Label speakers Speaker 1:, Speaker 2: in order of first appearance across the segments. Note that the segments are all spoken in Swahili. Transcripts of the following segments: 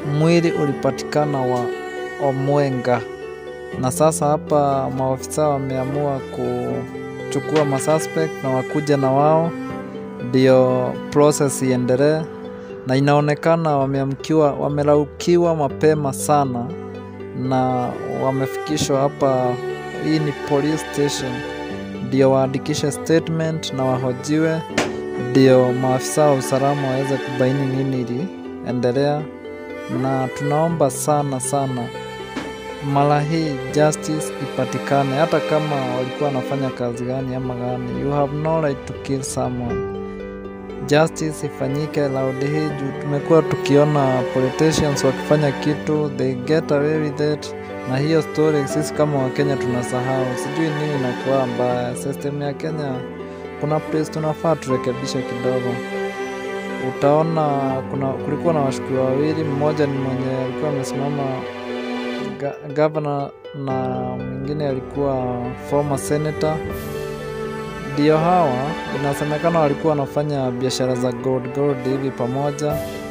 Speaker 1: mwili ulipatikana wa Omwenga, na sasa hapa maofisa wameamua kuchukua masuspect na wakuja na wao ndio process iendelee, na inaonekana wameamkiwa, wameraukiwa mapema sana na wamefikishwa hapa. Hii ni police station, ndio waandikishe statement na wahojiwe, ndio maafisa wa usalama waweze kubaini nini iliendelea, na tunaomba sana sana mara hii justice ipatikane, hata kama walikuwa wanafanya kazi gani ama gani. You have no right to kill someone. Justice ifanyike raundi hii juu tumekuwa tukiona politicians wakifanya kitu they get away with it, na hiyo story sisi kama Wakenya tunasahau. Sijui nini inakuwa mbaya. System ya Kenya kuna place tunafaa turekebishe kidogo. Utaona kuna kulikuwa na washukiwa wawili, mmoja ni mwenye alikuwa amesimama ga, governor na mwingine alikuwa former senator. Ndio hawa inasemekana walikuwa wanafanya biashara za gold gold hivi pamoja,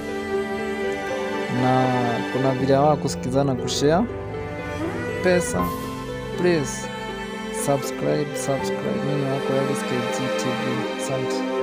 Speaker 1: na kuna vile hawa kusikizana kushare pesa. Please subscribe, subscribe. Mimi wako Elis KG TV. Asante.